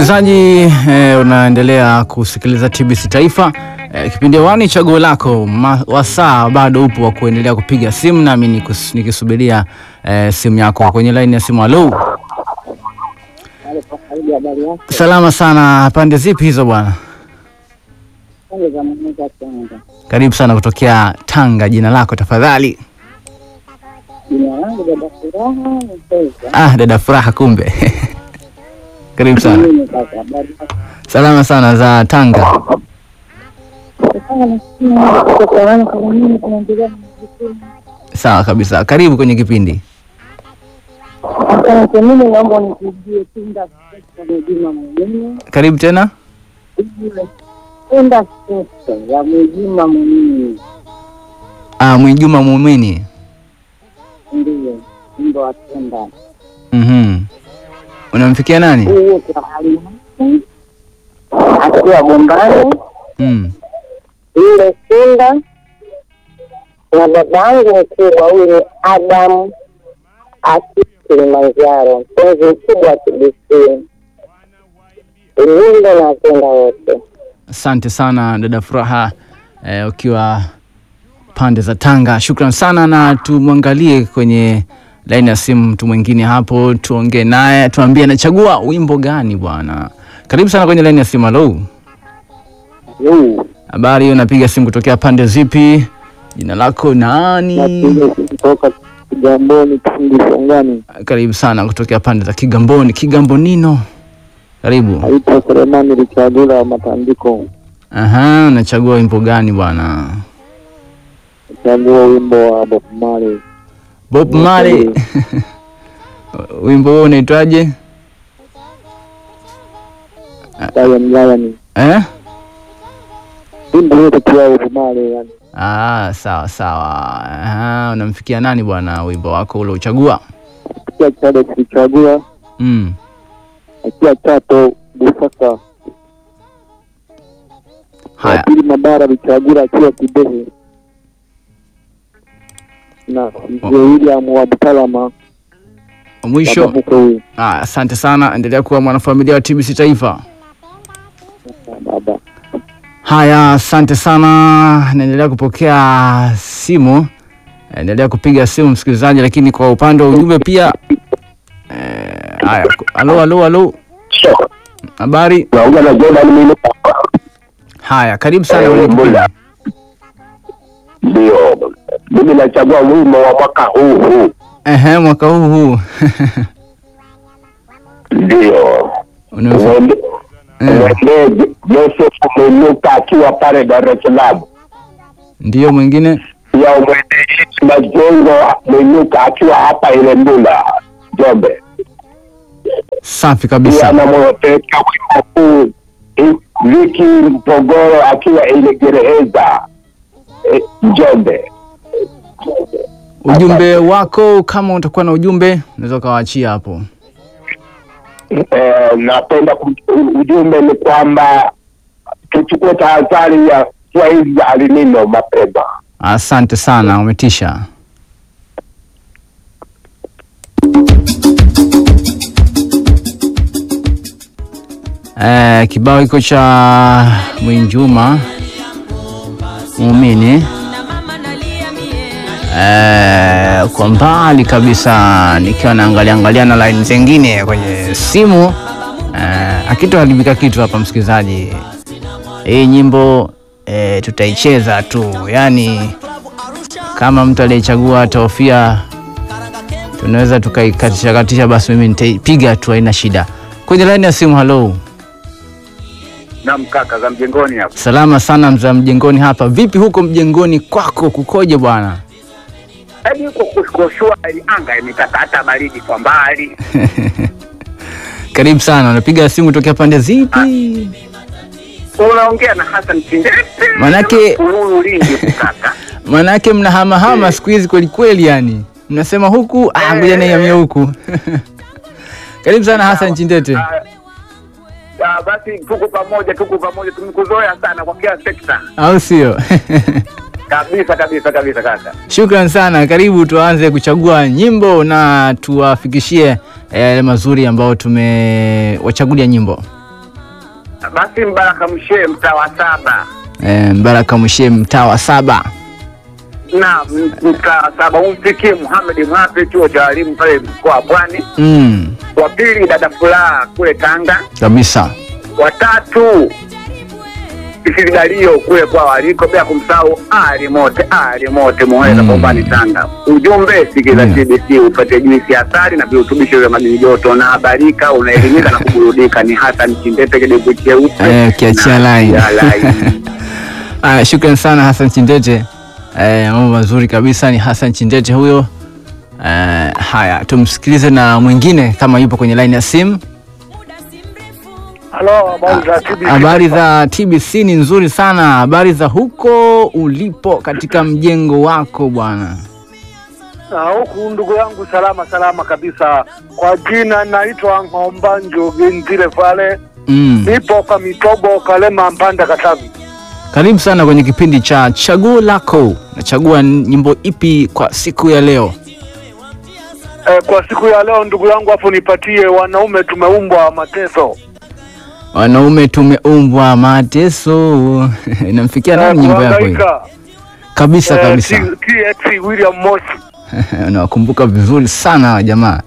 Msikilizaji eh, unaendelea kusikiliza TBC Taifa eh, kipindi wani chaguo lako ma, wasaa bado upo wa kuendelea kupiga simu, nami nikus- nikisubiria eh, simu yako kwenye laini ya simu. Halo, salama sana. Pande zipi hizo bwana? Karibu sana kutokea Tanga. Jina lako tafadhali? Jina langu dada Furaha Mpeza. Ah, dada Furaha, kumbe karibu sana. Mimi kaka habari yako? Salama sana za Tanga. Sasa nasikia kutoka wana kama mimi tunaendelea na majukumu. Sawa kabisa, karibu kwenye kipindi. Asante, mimi naomba unipigie Tunda Sesa ya Juma Mwinyi. Karibu tena. Tunda Sesa ya Mwinyi Mwinyi. Ah, Mwijuma Muumini. Ndiyo, wimbo wa Tunda. Mhm. Unamfikia nani? Huyu kwa hali yake. Akiwa Bombani, Mm. ile Tunda na babangu mkubwa huyu ni Adam aki Kilimanjaro, mpenzi mkubwa wa TBC. Ujumbe napenda wote. Asante sana dada Furaha eh, ukiwa pande za Tanga. Shukran sana, na tumwangalie kwenye laini ya simu mtu mwingine hapo, tuongee naye, tuambie anachagua wimbo gani bwana. Karibu sana kwenye laini ya simu. Halo, habari hiyo, napiga simu kutokea pande zipi? Jina lako nani? kutoka Kigamboni Tindi Songani, Karibu sana kutokea pande za Kigamboni, Kigambonino. Karibu. naitwa Selemani Richadula wa Matandiko. Aha, unachagua wimbo gani bwana? Chagua wimbo wa Bob Marley. Bob Marley. wimbo huo unaitwaje? Lion Lion. Eh? Wimbo wote pia Bob Marley yani. Ah, sawa sawa. Aha, unamfikia nani bwana wimbo wako ule uchagua? Pia Chade Kichagua, Mm. pia Chato Busaka. Haya. Pili Mabara Vichagula akiwa Kibehe. Na Mzee William wa Butalama Mwisho. baba mkwe huyu. Ah, asante sana. Endelea kuwa mwanafamilia wa TBC Taifa. Baba. Haya, asante sana. Naendelea kupokea simu, endelea kupiga simu msikilizaji, lakini kwa upande wa ujumbe pia eh, haya. Halo, halo, halo, habari? naongea na Jordan Mino. Haya, karibu sana Eh, kwenye kipindi. Mbula. Ndio, mimi nachagua wimbo wa mwaka huu huu, Ehe, mwaka huu huu ndio Unamfi- Mwende- eh, mwendee Joseph Mwinuka akiwa pale Dar es Salaam, ndiyo mwingine. pia umwendee Yesu Majengo Mwinuka akiwa hapa Ilembula Njombe, Safi pia kabisa. namwepeka wimbo huu I- Viki Mpogoro akiwa Ilegereheza eh, Njombe. Ujumbe wako, kama utakuwa na ujumbe unaweza ukawaachia hapo. Eh, napenda ku- u- ujumbe ni kwamba tuchukue tahadhari ya mvua hizi za alinino mapema. Asante sana, umetisha. Eh, kibao hiko cha Mwinjuma Muumini eh, kwa mbali kabisa nikiwa naangalia angalia na line zingine kwenye simu eh, akitoharibika kitu hapa msikilizaji, hii nyimbo eh, tutaicheza tu, yani kama mtu aliyechagua Taofia tunaweza tukaikatisha katisha, basi mimi nitaipiga tu, haina shida. Kwenye laini ya simu, halo, Naam kaka za mjengoni hapa. salama sana mza mjengoni hapa. Vipi huko mjengoni kwako, kukoje bwana? Yaani huko kuko shwari, anga imekata baridi kwa mbali. Karibu sana, unapiga simu tokea pande zipi? Unaongea na Hassan Kindete. Manake- Uhuru Lindi huku kaka. Manake mnahamahama siku hizi kweli kweli, yani mnasema huku ah, ngoja nihamie huku. Karibu sana Hassan Chindete. Ah, ah, basi tuko pamoja, tuko pamoja, tumekuzoea sana kwa kila sekta. au sio? Kabisa kabisa kabisa kaka. Shukran sana, karibu tuanze kuchagua nyimbo na tuwafikishie yale mazuri ambayo tumewachagulia nyimbo. basi Mbaraka Mshee mtaa wa saba e, Mbaraka Mwishe mtaa wa saba. na m- mtaa wa saba umfikie Muhamed Mwape chuo cha walimu pale mkoa wa Pwani. Mm, Wa pili dada Furaha kule Tanga. kabisa. Watatu Isiligalio kule kwa waliko, bila kumsahau Ali Mote, Ali Mote Muheza Mm. Bombani Tanga. Ujumbe sikiza Mm. TBC upate juisi ya asali na virutubisho vya madini joto, na habarika, unaelimika na kuburudika. Ni Hassan Chindete kidevu cheupe Eh, ukiachia na line. ya line. Aya, shukran sana Hassan Chindete. Eh, mambo mazuri kabisa, ni Hassan Chindete huyo. Eh, haya tumsikilize na mwingine kama yupo kwenye line ya simu. Halo, habari za TBC? Habari za TBC ni nzuri sana. Habari za huko ulipo katika mjengo wako bwana? Na huku ndugu yangu salama salama kabisa. Kwa jina naitwa Ng'ombanjo Genzile pale, Mm. nipo Kamitobo, Kalema, Mpanda, Katavi. Karibu sana kwenye kipindi cha chaguo lako. Nachagua nyimbo ipi kwa siku ya leo? E, kwa siku ya leo ndugu yangu, hapo nipatie wanaume tumeumbwa mateso. Wanaume tumeumbwa mateso. Inamfikia nani Eh, nyimbo yako hii? kuhangaika. Kabisa Eh, kabisa. T- TX William Moshi. Unawakumbuka vizuri sana hawa jamaa.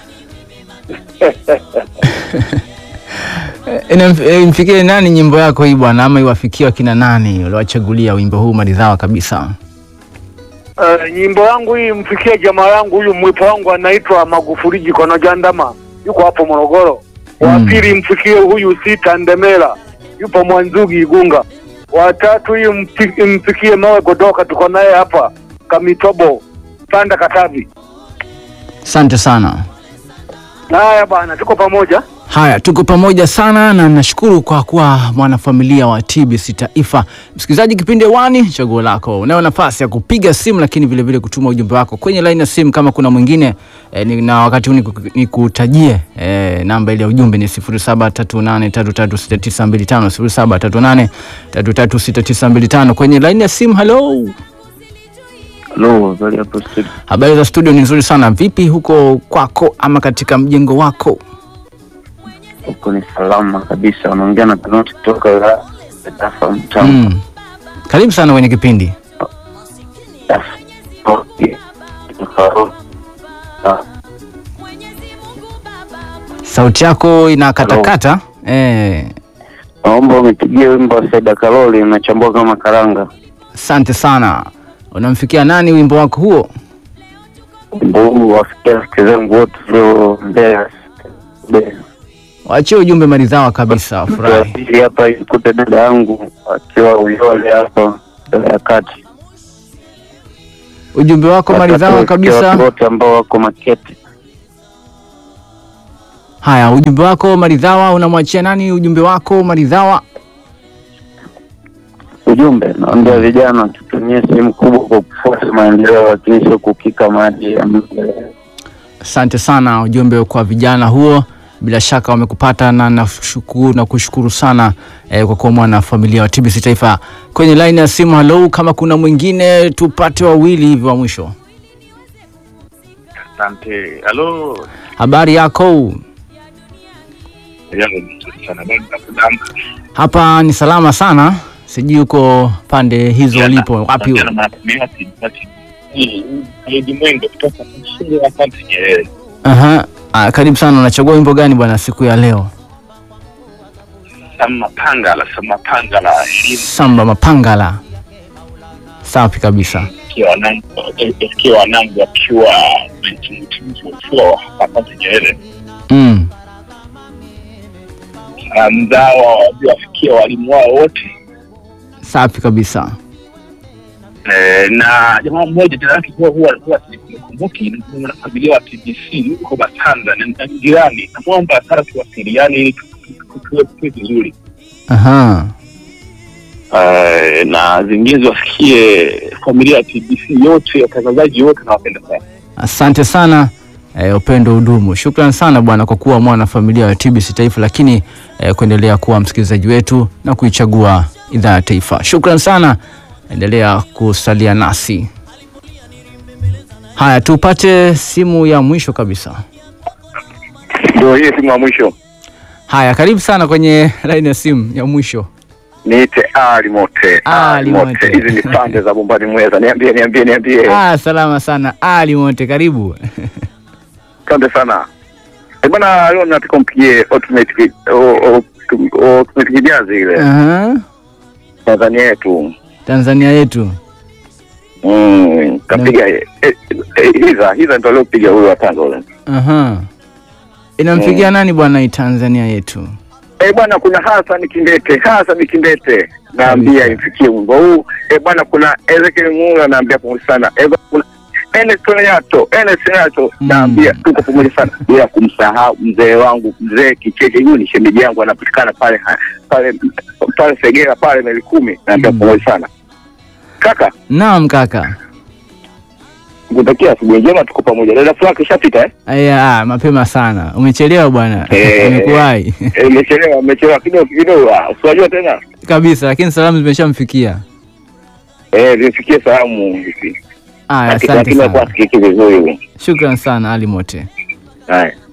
Inamf- eh, Imfikie nani nyimbo yako hii bwana, ama iwafikie wakina nani uliwachagulia wimbo huu maridhawa kabisa? Eh, nyimbo yangu hii mfikie jamaa yangu huyu mwipo wangu anaitwa Magufuli Jikono Jandama, yuko hapo Morogoro. Wa Mm. pili mfikie huyu Sita Ndemela, yupo Mwanzugi Igunga. Wa tatu hii mfi- mfikie Mawe Godoka, tuko naye hapa Kamitobo, Panda, Katavi. Asante sana. Haya bana, tuko pamoja. Haya, tuko pamoja sana na nashukuru kwa kuwa mwanafamilia wa TBC Taifa. Msikilizaji, kipindi wani chaguo lako, unayo nafasi ya kupiga simu, lakini vile vile kutuma ujumbe wako kwenye line ya simu kama kuna mwingine eh, ni, na wakati huu niku- nikutajie eh, namba ile ya ujumbe ni 0738336925 0738336925 kwenye line ya simu. Hello, Halo, habari hapo studio. habari za studio? Ni nzuri sana. Vipi huko kwako ama katika mjengo wako? Huko ni salama kabisa. Unaongea na Tanoti kutoka wilaya ya Tafa Mtamu. Mm. Karibu sana kwenye kipindi. Tafa. Okay. Kutoka Ro- Ah, Sauti yako inakatakata. Eh, Naomba umepigia wimbo wa Saida Karoli unachambua kama karanga. asante sana. Unamfikia nani wimbo wako huo? Wimbo huu wafikia rafiki zangu wote leo Mbeya. Mbeya. Waachie ujumbe maridhawa kabisa, Mtu wa wafurahi. pili hapa ikute dada yangu akiwa Uyole hapa Mbeya ya kati. Ujumbe wako maridhawa Watatu wafikia watu kabisa. wote ambao wako Makete. Haya, ujumbe wako maridhawa, unamwachia nani ujumbe wako maridhawa? Ujumbe naambia vijana tutumie sehemu kubwa kwa kufuata maendeleo, lakini sio kukika maji ya maendeleo. Asante sana, ujumbe kwa vijana huo, bila shaka wamekupata na nashukuru na kushukuru sana eh, kwa kuwa mwana familia wa TBC Taifa. Kwenye line ya simu, hello, kama kuna mwingine tupate wawili hivi wa mwisho. Asante. Halo. Habari yako? Yangu mzuri sana. Bado nakudamba. Hapa ni salama sana, sijui uko pande hizo ulipo wapi? Jana mnatumia tibati. Hii mwendo kutoka shule ya Asante Nyerere. Aha. Ah, karibu sana. Unachagua wimbo gani bwana siku ya leo? Sama Pangala, Sama Pangala. Elimu Samba Mapangala. Safi kabisa. ikiwa wanangu, ikiwa wanangu wakiwa mtimutimu ukiwa Asante Nyerere. Mm. Salamu zao wafikia walimu wao wote. Safi kabisa. Eh, na jamaa mmoja jina lake huwa huwa huwa sikumbuki, ni mwanafamilia wa TBC yuko Batanza na na jirani, namwomba sana tuwasiliane ili tu- tu- tu- tuwe tuwe vizuri. Aha. Eh, na zingine ziwafikie familia ya TBC yote, watangazaji wote, nawapenda sana. Asante sana eh, upendo udumu. Shukran sana bwana kwa kuwa mwana familia wa TBC Taifa, lakini eh, kuendelea kuwa msikilizaji wetu na kuichagua idhaa ya taifa. Shukran sana, endelea kusalia nasi. Haya, tupate simu ya mwisho kabisa. Ndio hii simu ya mwisho. Haya, karibu sana kwenye laini ya simu ya mwisho. Niite Ali Mote. Ali Mote. Hizi ni pande za Bombani Mweza. Niambie, niambie, niambie. Ah, salama sana Ali Mote, karibu. Asante sana. Eh, bwana leo nataka mpigie automatic o- o- automatic jazz ile Aha. Tanzania yetu. Tanzania yetu. Mm, kapiga eh, eh, eh, hiza hiza ndio aliopiga huyo wa Tanga ule. Aha. Inampigia nani bwana hii Tanzania yetu? Eh, bwana kuna Hassan Kindete, Hassan Kindete. Naambia Kabisa. imfikie wimbo huu. Eh, bwana kuna Ezekiel Mula naambia pamoja sana. Eh, bwana, kuna Enes Tonato, Enes Tonato Mm. naambia tuko pamoja sana bila kumsahau mzee wangu mzee Kicheke, huyu ni shemeji yangu anapatikana pale pale pale Segera pale meli kumi naambia Mm. pamoja sana. Kaka, Naam kaka. nikutakia asubuhi njema tuko pamoja. Dada Frank ishapita eh? Aya, ah, mapema sana. Umechelewa bwana. Eh. Umekuwahi. Eh, Imechelewa, imechelewa kidogo kidogo. ah, Usiwajua tena. Kabisa, lakini salamu zimeshamfikia. Eh, zifikie salamu hivi. Aya, Lakini asante lakini kwa sana. sikiki vizuri. Shukran sana Ali Mote. Haya.